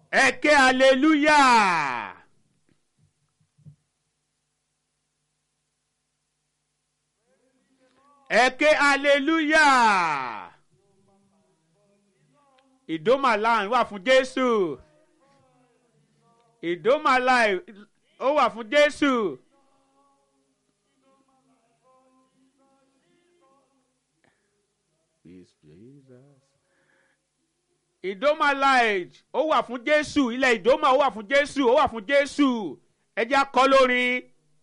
ẹ ké hallelujah. ẹ ké hallelujah. ìdómàláì wà fún jésù ìdómàláì ó wà fún jésù. ìdómàláì ó wà fún jésù ilẹ̀ ìdómà ó wà fún jésù ó wà fún jésù ẹ jẹ́ akọ́ lórin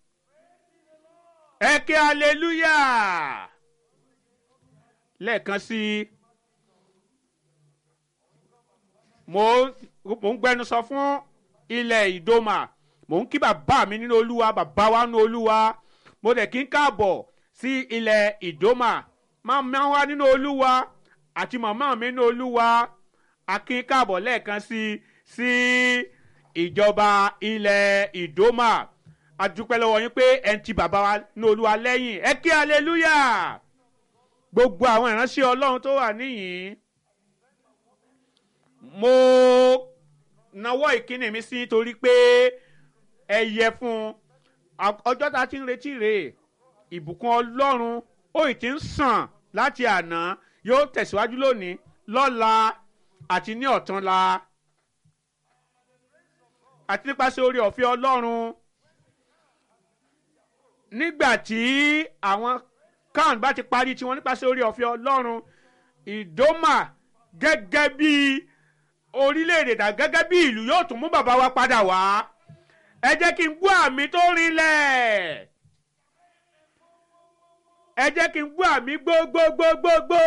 ẹ ké hallelujah lẹ́ẹ̀kan sí i mo mo ń gbẹnusọ fún ilẹ̀ ìdómà mo ń kí bàbá mi nínú olúwa bàbá wa nínú olúwa mo dẹ̀ kí n káàbọ̀ sí ilẹ̀ ìdómà máa wá nínú olúwa àti màmá mi nínú olúwa akin káàbọ̀ lẹ́ẹ̀kan sí sí ìjọba ilẹ̀ ìdómà adúpẹ́ lọ́wọ́ yín pé ẹ̀ ń ti bàbá wa nínú olúwa lẹ́yìn ẹ kí hallelujah gbogbo àwọn ìránṣẹ́ ọlọ́run tó wà níyìn mo nawọ́ ìkíni mi sí torí pé ẹ yẹ fún ọjọ́ tá a ti ń retí rèé ìbùkún ọlọ́run ó ì ti ń sàn láti àná yóò tẹ̀síwájú lónìí lọ́la àti ní ọ̀túnla àti nípasẹ̀ orí ọ̀fẹ́ ọlọ́run nígbà tí àwọn kan bá ti parí tiwọn nípasẹ̀ orí ọ̀fẹ́ ọlọ́run ìdómà gẹ́gẹ́ bí orílẹ̀-èdè dà gẹ́gẹ́ bí ìlú yóò tún mú bàbá wa padà wá ẹ jẹ́ kí n gbọ́ àmì tó rinlẹ̀ ẹ jẹ́ kí n gbọ́ àmì gbógbógbógbógbó.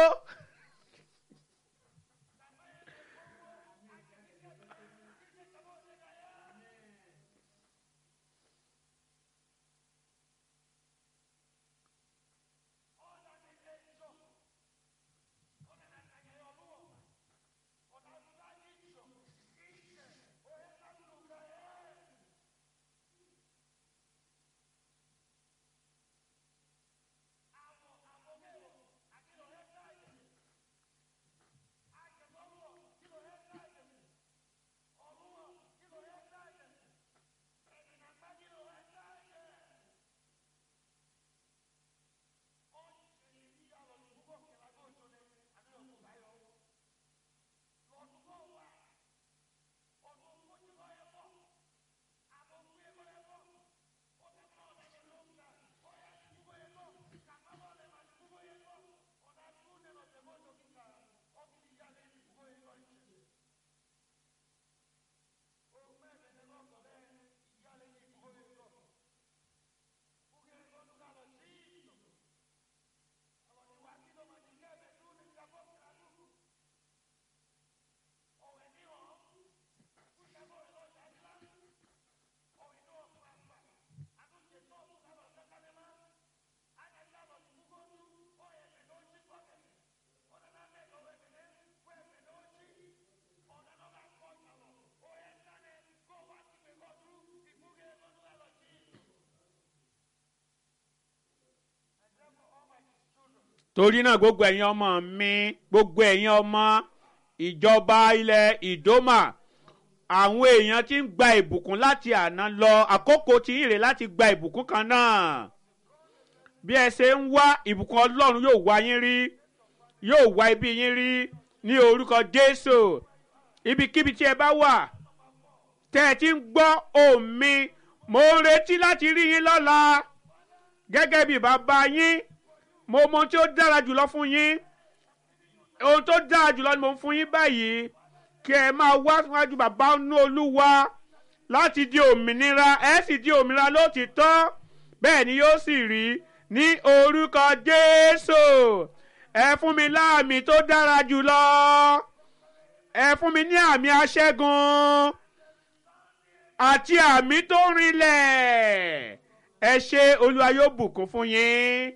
torí náà gbogbo ẹ̀yin ọmọ mi gbogbo ẹ̀yin ọmọ ìjọba ilẹ̀ ìdómà àwọn èèyàn ti ń gba ìbùkún láti àná lọ àkókò tí ń rè láti gba ìbùkún kan náà bí ẹ ṣe ń wá ìbùkún ọlọ́run yóò wá yín rí yóò wá ibi yín rí ní orúkọ jésù ibikíbi tí ẹ bá wà tẹ́ ẹ ti ń gbọ́ ohùn mi mo ń retí láti rí yín lọ́la gẹ́gẹ́ bí bàbá yín mo mọ ohun tí ó dára jùlọ fún yín ohun tó dára jùlọ ni mo ń fún yín báyìí kí ẹ máa wá síwájú bàbá nú olúwa láti di òmìnira ẹ sì di òmìnira lótìtọ́ bẹ́ẹ̀ ni yóò sì rí ní orúkọ jésù ẹ fún mi láàmì tó dára jùlọ ẹ fún mi ní àmì aṣẹ́gun àti àmì tó rinlẹ̀ ẹ ṣe olúwa yóò bùkún fún yín.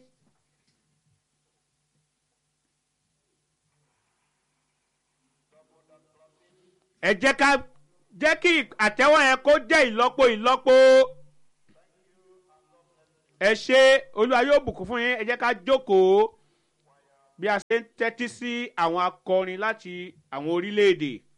ẹ jẹ́ ká jẹ́ kí àtẹ́wọ́ yẹn kó jẹ́ ìlọ́po ìlọ́po ẹ ṣe olúwa yóò bùkún fún yín ẹ jẹ́ ká jókòó bí a ṣe ń tẹ́tí sí àwọn akọrin láti àwọn orílẹ̀-èdè.